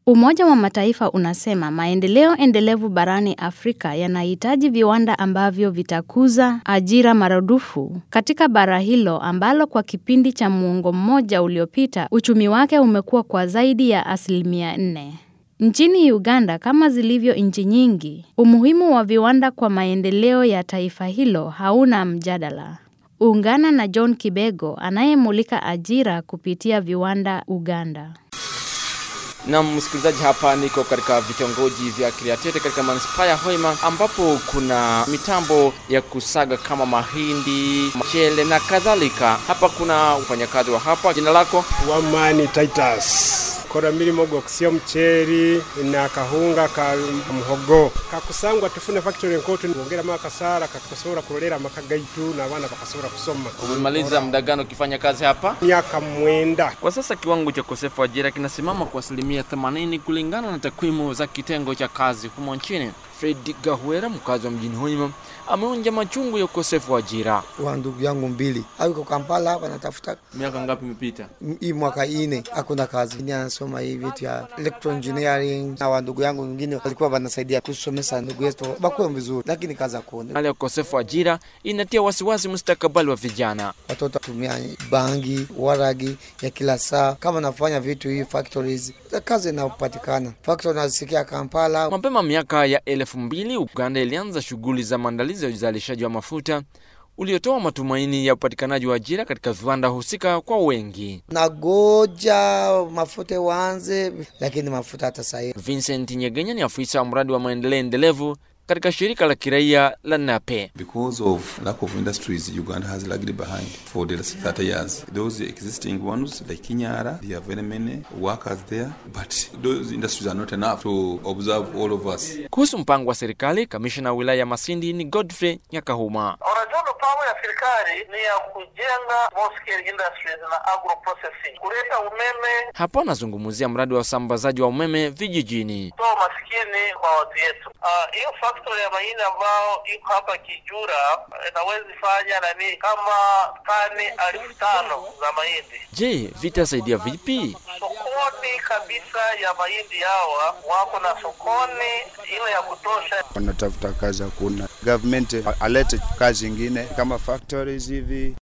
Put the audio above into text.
Umoja wa Mataifa unasema maendeleo endelevu barani Afrika yanahitaji viwanda ambavyo vitakuza ajira maradufu katika bara hilo ambalo kwa kipindi cha muongo mmoja uliopita uchumi wake umekuwa kwa zaidi ya asilimia nne. Nchini Uganda kama zilivyo nchi nyingi, umuhimu wa viwanda kwa maendeleo ya taifa hilo hauna mjadala. Ungana na John Kibego anayemulika ajira kupitia viwanda Uganda. Na msikilizaji, hapa niko katika vitongoji vya Kiriatete katika manispaa ya Hoima ambapo kuna mitambo ya kusaga kama mahindi, mchele na kadhalika. Hapa kuna wafanyakazi wa hapa. Jina lako? Wamani Titus kora milimo gwo kusya mcheri na kahunga ka muhogo kakusangwa tufune factory nkoto ngongera makasara kakosora kulolera maka gaitu na bana bakasora kusoma. Umemaliza muda gani ukifanya kazi hapa? Miaka mwenda. Kwa sasa kiwango cha ukosefu wa ajira kinasimama kwa asilimia 80 kulingana na takwimu za kitengo cha kazi humo nchini. Fred Gahuera, mkazi wa mjini Hoima, ameonja machungu ya ukosefu wa ajira. wa ndugu yangu mbili awiko Kampala hapa natafuta Miaka ngapi imepita? hii mwaka ine hakuna kazi, ni anasoma hii vitu ya electro engineering, na wa ndugu yangu wengine walikuwa wanasaidia kusomesa ndugu yetu bakuwe vizuri, lakini kazi hakuna. Hali ya ukosefu wa ajira inatia wasiwasi mustakabali wa vijana. Watoto tumia bangi, waragi ya kila saa. Kama nafanya vitu hii factories, kazi inapatikana. Factory nasikia Kampala, Mapema miaka ya elfu mbili Uganda ilianza shughuli za maandalizi ya uzalishaji wa mafuta uliotoa matumaini ya upatikanaji wa ajira katika viwanda husika kwa wengi. nagoja mafuta waanze, lakini mafuta hata sahii Vincent Nyegenya ni afisa wa mradi wa maendeleo endelevu katika shirika la kiraia la NAPE. Because of lack of industries, Uganda has lagged behind for the last 30 years. Those existing ones, like Kinyara, there are very many workers there, but those industries are not enough to observe all of us. Kuhusu mpango wa serikali, kamishna wa wilaya ya Masindi ni Godfrey Nyakahuma. Unajua mipango ya serikali ni ya kujenga small scale industries na agro processing, kuleta umeme, Hapo anazungumzia mradi wa usambazaji wa umeme vijijini. kutoa maskini kwa watu yetu. Ah, Hiyo factory ya mahindi ambao iko hapa Kijura inaweza fanya nani kama tani elfu tano za mahindi Je, vitasaidia vipi? sokoni kabisa ya mahindi hawa wako na sokoni ile ya kutosha. wanatafuta kazi hakuna. Government alete kazi ingine kama factories hivi